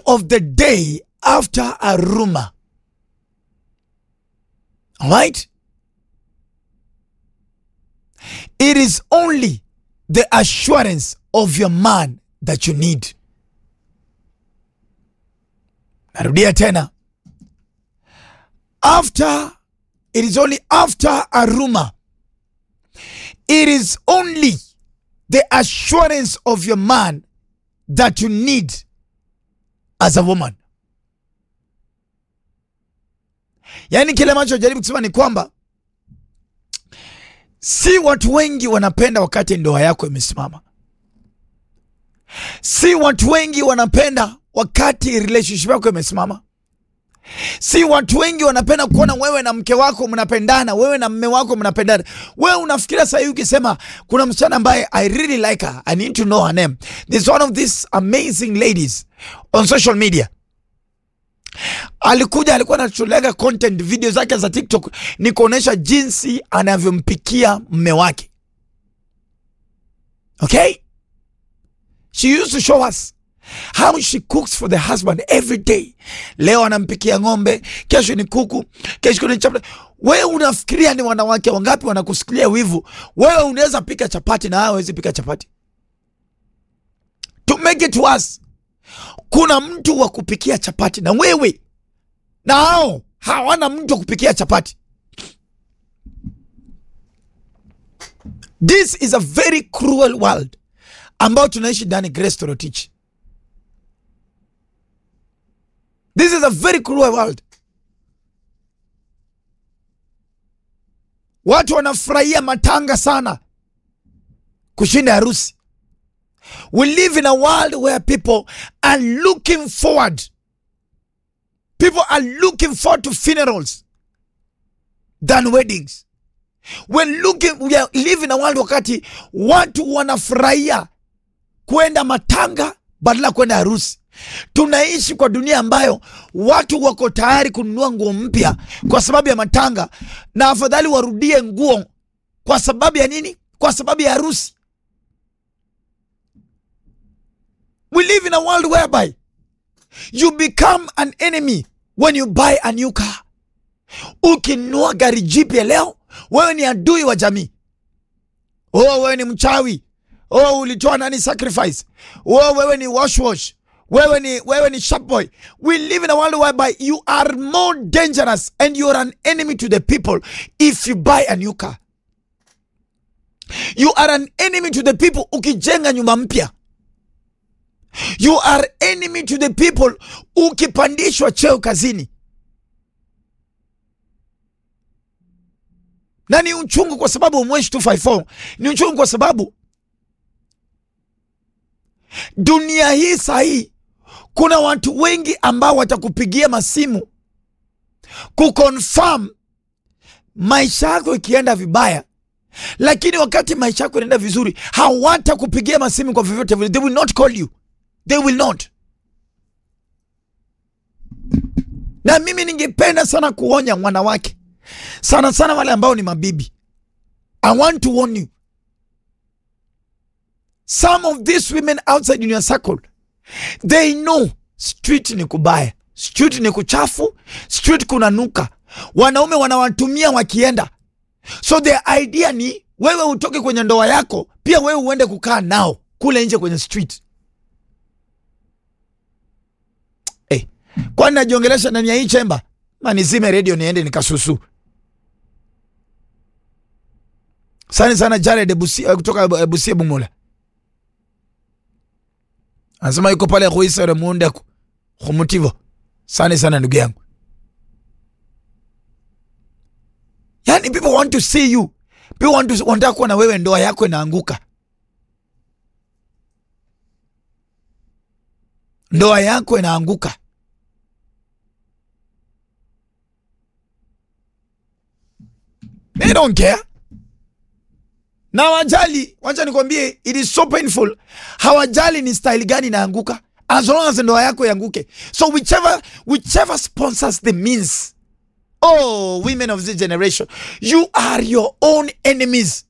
of the day after a rumor. All right? It is only the assurance of your man that you need. Narudia tena. After, it is only after a rumor. It is only the assurance of your man that you need as a woman. Yaani kile ambacho jaribu kusema ni kwamba si watu wengi wanapenda wakati ndoa yako imesimama. Si watu wengi wanapenda wakati relationship yako imesimama. Si watu wengi wanapenda kuona wewe na mke wako mnapendana, wewe na mme wako mnapendana. Wewe unafikiria sasa hivi ukisema kuna msichana ambaye I really like her, I need to know her name. There's one of these amazing ladies on social media. Alikuja alikuwa anatulega content video zake za TikTok ni kuonesha jinsi anavyompikia mme wake. Okay? She used to show us how she cooks for the husband every day. Leo anampikia ng'ombe, kesho ni kuku, kesho ni chapati. Wewe unafikiria ni wanawake wangapi wanakusikilia wivu? Wewe unaweza pika chapati na hawezi pika chapati. To make it worse, kuna mtu wa kupikia chapati na wewe na hao hawana mtu wa kupikia chapati. This is a very cruel world ambao tunaishi ndani. Grace Torotich, this is a very cruel world. Watu wanafurahia matanga sana kushinda harusi. We live in a world where people are looking forward. People are looking forward to funerals than weddings. We're looking, we are live in a world wakati watu wanafurahia kwenda matanga badala kwenda harusi. Tunaishi kwa dunia ambayo watu wako tayari kununua nguo mpya kwa sababu ya matanga, na afadhali warudie nguo kwa sababu ya nini? Kwa sababu ya harusi. We live in a world whereby you become an enemy when you buy a new car. Ukinunua gari jipya leo, wewe ni adui wa jamii. Oh, wewe ni mchawi. Oh, ulitoa nani sacrifice? Oh, wewe ni wash wash. Wewe ni wewe ni sharp boy. We live in a world whereby you are more dangerous and you are an enemy to the people if you buy a new car. You are an enemy to the people ukijenga nyumba mpya. You are enemy to the people ukipandishwa cheo kazini. Na ni uchungu kwa sababu Mweshi 254 ni uchungu kwa sababu dunia hii sahii kuna watu wengi ambao watakupigia masimu kuconfirm maisha yako ikienda vibaya, lakini wakati maisha yako inaenda vizuri hawatakupigia masimu kwa vyovyote vile. They will not call you, they will not. Na mimi ningependa sana kuonya wanawake sana sana wale ambao ni mabibi. I want to warn you some of these women outside in your circle they know street ni kubaya, street ni kuchafu, street kuna nuka, wanaume wanawatumia wakienda. So the idea ni wewe utoke kwenye ndoa yako, pia wewe uende kukaa nao kule nje kwenye street. Hey, kwani najiongelesha ndani ya hii chemba? Manizime redio niende nikasusu. Sani sana Jared Busia kutoka Busia Bumula anasema yuko pale kuisere muunde kumutivo. Sani sana ndugu yangu, yani people want to see you, people want to wanataka kuwa na wewe, ndoa yako inaanguka, ndoa yako inaanguka. They don't care na hawajali. Wacha nikwambie, it is so painful. Hawajali ni style gani inaanguka, as long as ndoa yako ianguke. So whichever, whichever sponsors the means. Oh, women of this generation, you are your own enemies.